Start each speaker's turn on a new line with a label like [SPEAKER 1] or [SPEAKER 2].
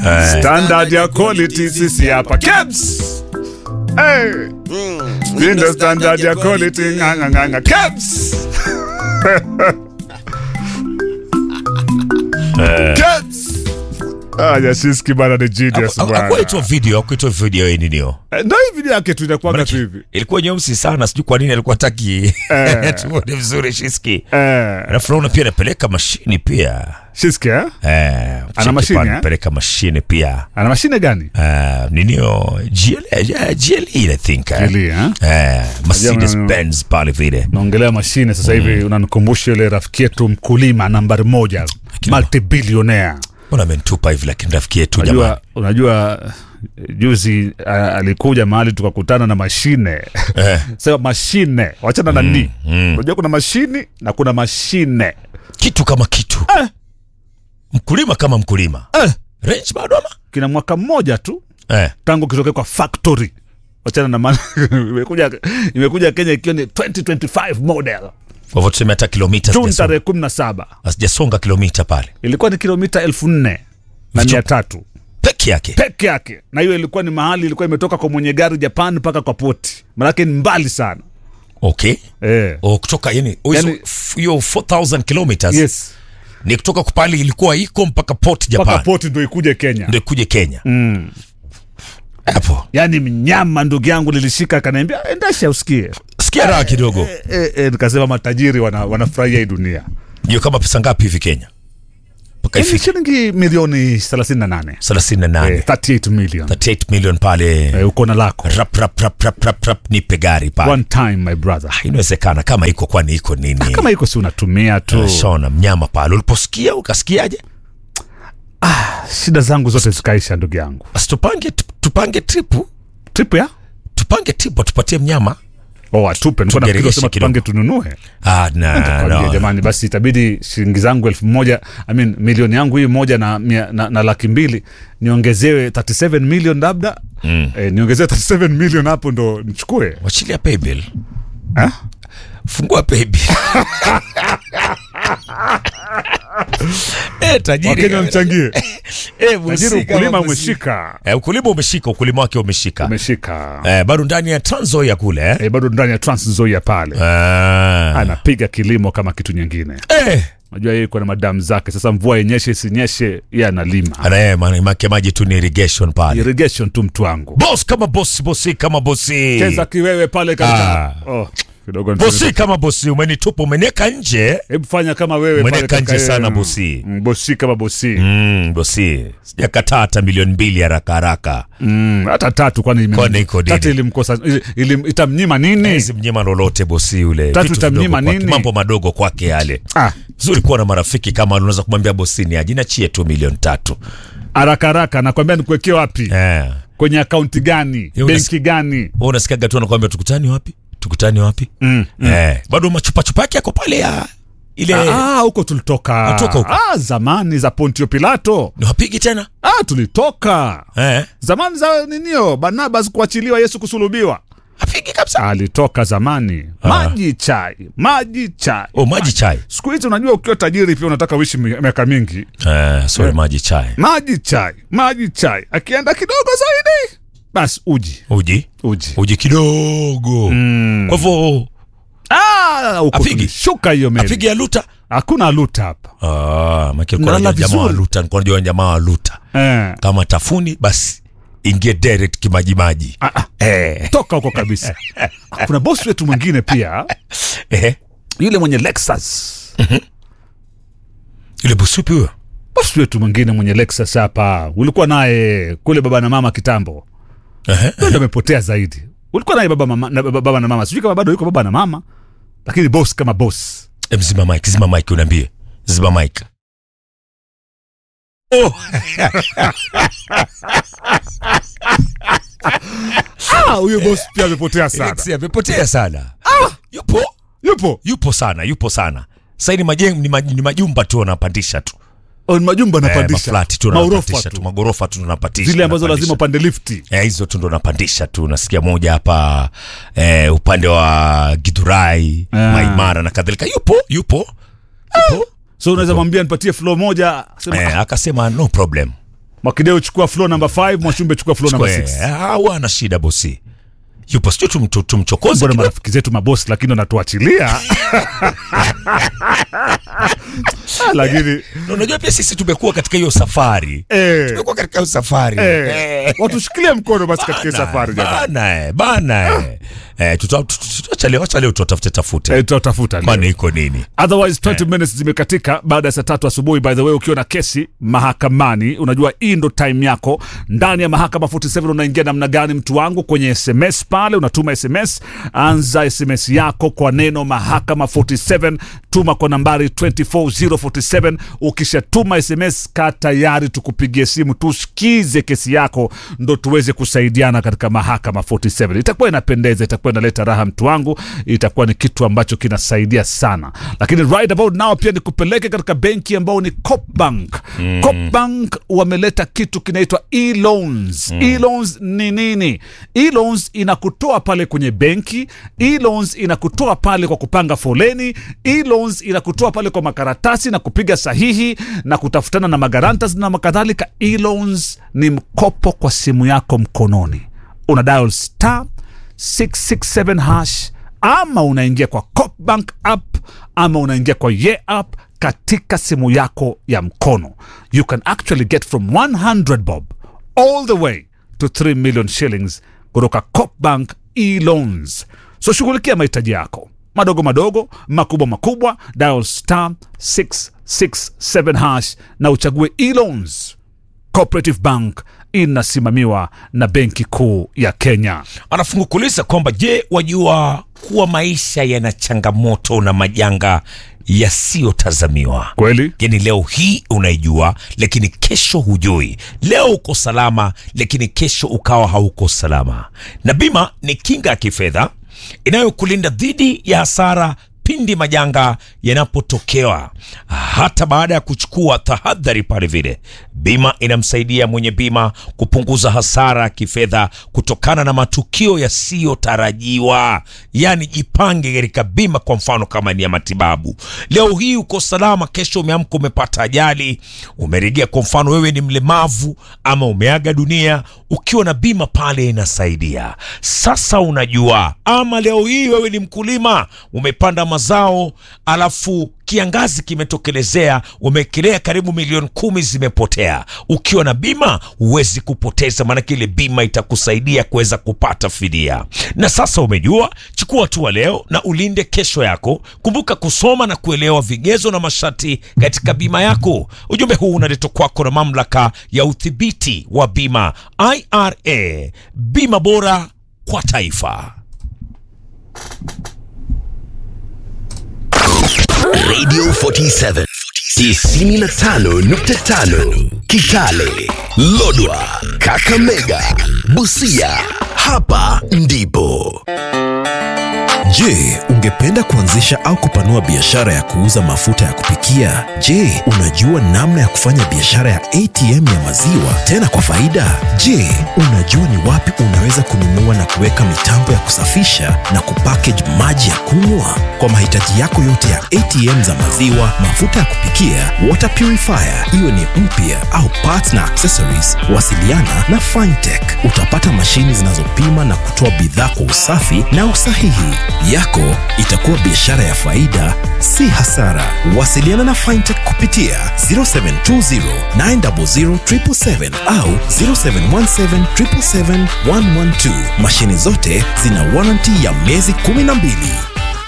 [SPEAKER 1] standard ya quality sisi hapa Kebs. Hey. Hii ndo standard ya quality nganga nganga Kebs. Kebs. Ah, Yashiski bana ni genius bwana.
[SPEAKER 2] akuaitwa video akuitwa video hii ninio
[SPEAKER 1] Eh, Ndio hii video yake tu inakuwa tu hivi.
[SPEAKER 2] ilikuwa nyeusi sana sijui kwa nini alikuwa taki
[SPEAKER 1] Eh.
[SPEAKER 2] tuone vizuri shiski
[SPEAKER 1] Eh,
[SPEAKER 2] alafu naona pia anapeleka mashini pia
[SPEAKER 1] Shiski eh?
[SPEAKER 2] eh, cheki
[SPEAKER 1] mashini,
[SPEAKER 2] pale,
[SPEAKER 1] eh?
[SPEAKER 2] anapeleka mashini pia
[SPEAKER 1] Ana mashine gani?
[SPEAKER 2] Uh, ninio GL, eh, GLE I think eh?
[SPEAKER 1] GLE, eh?
[SPEAKER 2] Eh, Mercedes
[SPEAKER 1] Unajua,
[SPEAKER 2] Benz pale vile
[SPEAKER 1] naongelea mashine sasa hivi unanikumbusha yule rafiki yetu mkulima nambari moja multibillionaire
[SPEAKER 2] mbona amenitupa hivi lakini rafiki yetu jamani
[SPEAKER 1] unajua, unajua eh, juzi uh, alikuja mahali tukakutana na mashine
[SPEAKER 2] eh,
[SPEAKER 1] sema mashine wachana na ni unajua kuna mashini na kuna mashine
[SPEAKER 2] kitu kama kitu mkulima kama mkulima
[SPEAKER 1] eh,
[SPEAKER 2] range bado ama
[SPEAKER 1] kina mwaka mmoja tu
[SPEAKER 2] eh.
[SPEAKER 1] tangu kitokea kwa factory wachana na maana imekuja imekuja kenya ikiwa ni 2025 model
[SPEAKER 2] kwa hivyo tuseme hata kilomita
[SPEAKER 1] juni
[SPEAKER 2] sijasonga-
[SPEAKER 1] tarehe kumi na saba
[SPEAKER 2] sijasonga kilomita pale
[SPEAKER 1] ilikuwa ni kilomita elfu nne na
[SPEAKER 2] Vicho-
[SPEAKER 1] mia tatu
[SPEAKER 2] peke yake
[SPEAKER 1] peke yake na hiyo ilikuwa ni mahali ilikuwa imetoka kwa mwenye gari japan mpaka kwa poti manake ni mbali sana
[SPEAKER 2] okay
[SPEAKER 1] eh.
[SPEAKER 2] o kutoka yani o hizo-
[SPEAKER 1] Yani-
[SPEAKER 2] f- hiyo 4000 kilometers
[SPEAKER 1] yes
[SPEAKER 2] ni kutoka pale ilikuwa iko mpaka port
[SPEAKER 1] mpaka
[SPEAKER 2] japan
[SPEAKER 1] poti ndo ikuje kenya
[SPEAKER 2] ndio ikuje kenya
[SPEAKER 1] mm.
[SPEAKER 2] hapo
[SPEAKER 1] yaani mnyama ndugu yangu lilishika akaniambia endesha usikie
[SPEAKER 2] sikia raha kidogo
[SPEAKER 1] e, e, nikasema matajiri wana, wanafurahia hii dunia
[SPEAKER 2] hiyo kama pesa ngapi hivi kenya mpaka
[SPEAKER 1] Ni
[SPEAKER 2] ifike
[SPEAKER 1] shilingi milioni 38
[SPEAKER 2] 38
[SPEAKER 1] eh, 38 million
[SPEAKER 2] 38 million pale
[SPEAKER 1] eh, uko na lako
[SPEAKER 2] rap rap rap rap rap rap nipe gari pale
[SPEAKER 1] one time my brother
[SPEAKER 2] inawezekana kama iko kwani iko nini
[SPEAKER 1] kama iko si unatumia tu
[SPEAKER 2] shona mnyama pale uliposikia ukasikiaje
[SPEAKER 1] shida zangu zote zikaisha ndugu yangu
[SPEAKER 2] basi tupange tupange tripu
[SPEAKER 1] trip ya
[SPEAKER 2] tupange tripu tupatie mnyama
[SPEAKER 1] oh, atupe nilikuwa nafikiri
[SPEAKER 2] Tugeregeshe
[SPEAKER 1] unasema tupange
[SPEAKER 2] kidogo.
[SPEAKER 1] tununue
[SPEAKER 2] ah, na,
[SPEAKER 1] Kwambia,
[SPEAKER 2] no.
[SPEAKER 1] jamani basi itabidi shilingi zangu elfu moja I mean, milioni yangu hii moja na, mia, na, na laki mbili niongezewe 37 million labda mm. eh, niongezewe 37 million hapo ndo nichukue
[SPEAKER 2] wachilia paybill
[SPEAKER 1] Eh?
[SPEAKER 2] fungua paybill eh, tajiri
[SPEAKER 1] wakenya mchangie
[SPEAKER 2] eh,
[SPEAKER 1] tajiri
[SPEAKER 2] mhusika
[SPEAKER 1] ukulima
[SPEAKER 2] wa mhusika.
[SPEAKER 1] umeshika
[SPEAKER 2] eh, ukulima umeshika ukulima wake umeshika
[SPEAKER 1] umeshika
[SPEAKER 2] eh, bado ndani ya Trans ya kule eh?
[SPEAKER 1] eh, bado ndani ya Trans Nzoia pale
[SPEAKER 2] ah.
[SPEAKER 1] anapiga kilimo kama kitu nyingine
[SPEAKER 2] eh.
[SPEAKER 1] najua yeye iko na madamu zake sasa mvua yenyeshe isinyeshe ye analima
[SPEAKER 2] anaye make maji tu ni irrigation pale
[SPEAKER 1] irrigation tu mtu wangu
[SPEAKER 2] boss kama bosi bosi kama bosi
[SPEAKER 1] cheza kiwewe pale katika
[SPEAKER 2] Ah.
[SPEAKER 1] oh, kidogo
[SPEAKER 2] bosi kama bosi umenitupa umenieka nje
[SPEAKER 1] hebu fanya kama wewe
[SPEAKER 2] Mweneka
[SPEAKER 1] pale
[SPEAKER 2] nje
[SPEAKER 1] kaka,
[SPEAKER 2] sana
[SPEAKER 1] eh,
[SPEAKER 2] bosi.
[SPEAKER 1] mm, bosi kama bosi
[SPEAKER 2] mm, bosi sijakataa hata milioni mbili haraka haraka
[SPEAKER 1] Mm, hata tatu kwani ime-
[SPEAKER 2] Kwani iko nini?
[SPEAKER 1] tatu ilimkosa ili, ili, itamnyima nini
[SPEAKER 2] hizi mnyima lolote bosi yule
[SPEAKER 1] Tatu
[SPEAKER 2] Vitu
[SPEAKER 1] itamnyima
[SPEAKER 2] vidogo kwake,
[SPEAKER 1] nini?
[SPEAKER 2] mambo madogo kwake yale
[SPEAKER 1] ah,
[SPEAKER 2] vizuri kuwa na marafiki kama unaweza kumwambia bosini ajinachie tu milioni tatu
[SPEAKER 1] haraka haraka nakwambia nikuwekee wapi
[SPEAKER 2] eh.
[SPEAKER 1] kwenye akaunti gani
[SPEAKER 2] Yo,
[SPEAKER 1] benki gani
[SPEAKER 2] Wewe unasikiaga tu anakwambia tukutani wapi tukutani wapi
[SPEAKER 1] mm.
[SPEAKER 2] eh. bado machupachupa yake yako pale ya ile
[SPEAKER 1] Ah, huko tulitoka
[SPEAKER 2] Atoka huko.
[SPEAKER 1] ah, zamani za Pontio Pilato
[SPEAKER 2] ni wapigi tena
[SPEAKER 1] ah, tulitoka
[SPEAKER 2] eh.
[SPEAKER 1] zamani za ninio Barnabas kuachiliwa Yesu kusulubiwa
[SPEAKER 2] apigi kabisa
[SPEAKER 1] alitoka zamani maji chai maji chai
[SPEAKER 2] oh, maji chai
[SPEAKER 1] siku hizi unajua ukiwa tajiri pia unataka uishi mi- miaka mingi
[SPEAKER 2] eh, sorry maji chai
[SPEAKER 1] maji chai maji chai akienda kidogo zaidi basi uji
[SPEAKER 2] uji
[SPEAKER 1] uji
[SPEAKER 2] uji kidogo mm. kwa hivyo
[SPEAKER 1] Ah, huko
[SPEAKER 2] Apigi.
[SPEAKER 1] tulishuka hiyo meli
[SPEAKER 2] apigi ya luta
[SPEAKER 1] hakuna luta hapa
[SPEAKER 2] ah, maki
[SPEAKER 1] Nalala
[SPEAKER 2] alikuwa jamaa wa
[SPEAKER 1] vizuri.
[SPEAKER 2] luta nilikuwa najua jamaa wa luta
[SPEAKER 1] eh.
[SPEAKER 2] kama tafuni basi ingie direct kimajimaji
[SPEAKER 1] ah, ah,
[SPEAKER 2] eh.
[SPEAKER 1] toka huko kabisa kuna bosi wetu mwingine pia
[SPEAKER 2] eh.
[SPEAKER 1] yule mwenye Lexus
[SPEAKER 2] yule busupi huyo
[SPEAKER 1] bosi wetu mwingine mwenye Lexus hapa ulikuwa naye kule baba na mama kitambo
[SPEAKER 2] Ehe.
[SPEAKER 1] Huyo ndo amepotea zaidi ulikuwa naye baba, mama, na, baba, baba na mama sijui kama bado yuko baba na mama lakini boss kama boss
[SPEAKER 2] Em, zima mike zima mike unaambie zima mike oh.
[SPEAKER 1] Ah, huyo boss pia amepotea sana
[SPEAKER 2] Alexi amepotea sana yupo
[SPEAKER 1] yupo
[SPEAKER 2] yupo sana yupo sana sasa ni majengo ni, maj, ni majumba tu wanapandisha tu
[SPEAKER 1] Oh, ni majumba
[SPEAKER 2] eh,
[SPEAKER 1] anapandisha
[SPEAKER 2] maflati tu
[SPEAKER 1] Maorofa
[SPEAKER 2] wanapandisha tu
[SPEAKER 1] tu
[SPEAKER 2] magorofa tu wanapandisha
[SPEAKER 1] zile ambazo
[SPEAKER 2] wanapandisha.
[SPEAKER 1] lazima upande lifti
[SPEAKER 2] eh, hizo tu ndo napandisha tu nasikia moja hapa eh, upande wa Githurai
[SPEAKER 1] Ah.
[SPEAKER 2] Maimara na kadhalika yupo yupo yupo
[SPEAKER 1] so unaweza mwambia nipatie flow moja sema,
[SPEAKER 2] eh, akasema no problem
[SPEAKER 1] Mwakideu chukua floor number 5, Mwashumbe chukua floor number 6.
[SPEAKER 2] hawana shida bosi yupo sijui tum, tum, tumchokoze
[SPEAKER 1] Mbona
[SPEAKER 2] kidogo.
[SPEAKER 1] marafiki zetu mabosi lakini wanatuachilia. Ah, lakini
[SPEAKER 2] Na unajua pia sisi tumekuwa katika hiyo safari
[SPEAKER 1] eh,
[SPEAKER 2] tumekuwa katika hiyo safari
[SPEAKER 1] eh,
[SPEAKER 2] Eh.
[SPEAKER 1] watushikilie mkono basi katika hii
[SPEAKER 2] Bana,
[SPEAKER 1] safari jamani.
[SPEAKER 2] bana eh, bana eh. Eh, tuta- tu- tu- tuacha leo acha leo tutafute tafute
[SPEAKER 1] Eh, tutatafuta leo.
[SPEAKER 2] maana iko nini
[SPEAKER 1] otherwise 20 minutes zimekatika baada ya saa tatu asubuhi by the way ukiwa na kesi mahakamani unajua hii ndo time yako ndani ya mahakama 47 unaingia namna gani mtu wangu kwenye sms pale unatuma sms anza sms yako kwa neno mahakama 47 tuma kwa nambari 24047 ukishatuma sms ka tayari tukupigie simu tusikize kesi yako ndo tuweze kusaidiana katika mahakama 47 itakuwa inapendeza itakuwa inaleta raha mtu wangu itakuwa ni kitu ambacho kinasaidia sana lakini right about now pia nikupeleke katika benki ambao ni Copbank mm. Copbank wameleta kitu kinaitwa e-loans mm. e-loans ni nini e-loans inakutoa pale kwenye benki e-loans inakutoa pale kwa kupanga foleni e-loans inakutoa pale kwa makaratasi na kupiga sahihi na kutafutana na magarantas na makadhalika e-loans ni mkopo kwa simu yako mkononi una dial star 667 hash ama unaingia kwa Copbank app ama unaingia kwa ye app katika simu yako ya mkono you can actually get from 100 bob all the way to 3 million shillings kutoka Copbank e-loans so shughulikia mahitaji yako madogo madogo makubwa makubwa dial star 667 hash na uchague e-loans cooperative bank inasimamiwa na benki kuu ya kenya
[SPEAKER 2] anafungukuliza kwamba je wajua kuwa maisha yana changamoto na majanga yasiyotazamiwa
[SPEAKER 1] kweli
[SPEAKER 2] yani leo hii unaijua lakini kesho hujui leo uko salama lakini kesho ukawa hauko salama na bima ni kinga ya kifedha inayokulinda dhidi ya hasara pindi majanga yanapotokewa hata baada ya kuchukua tahadhari pale vile bima inamsaidia mwenye bima kupunguza hasara ya kifedha kutokana na matukio yasiyotarajiwa yaani jipange katika bima kwa mfano kama ni ya matibabu leo hii uko salama kesho umeamka umepata ajali umeregea kwa mfano wewe ni mlemavu ama umeaga dunia ukiwa na bima pale inasaidia sasa unajua ama leo hii wewe ni mkulima umepanda mazao alafu kiangazi kimetokelezea umekelea karibu milioni kumi zimepotea ukiwa na bima huwezi kupoteza maanake ile bima itakusaidia kuweza kupata fidia na sasa umejua chukua hatua leo na ulinde kesho yako kumbuka kusoma na kuelewa vigezo na masharti katika bima yako ujumbe huu unaletwa kwako na mamlaka ya udhibiti wa bima ira bima bora kwa taifa
[SPEAKER 3] Radio 47 95.5 Kitale, Lodwa, Kakamega, Busia. Hapa ndipo.
[SPEAKER 4] Je, ungependa kuanzisha au kupanua biashara ya kuuza mafuta ya kupikia? Je, unajua namna ya kufanya biashara ya ATM ya maziwa tena kwa faida? Je, unajua ni wapi unaweza kununua na kuweka mitambo ya kusafisha na kupackage maji ya kunywa? Kwa mahitaji yako yote ya ATM za maziwa, mafuta ya kupikia, water purifier, iwe ni mpya au parts na accessories, wasiliana na Fintech. Utapata mashini zinazopima na kutoa bidhaa kwa usafi na usahihi. Yako itakuwa biashara ya faida, si hasara. Wasiliana na Fintech kupitia 0720 900 777 au 0717 777 112. Mashini zote zina warranty ya miezi 12.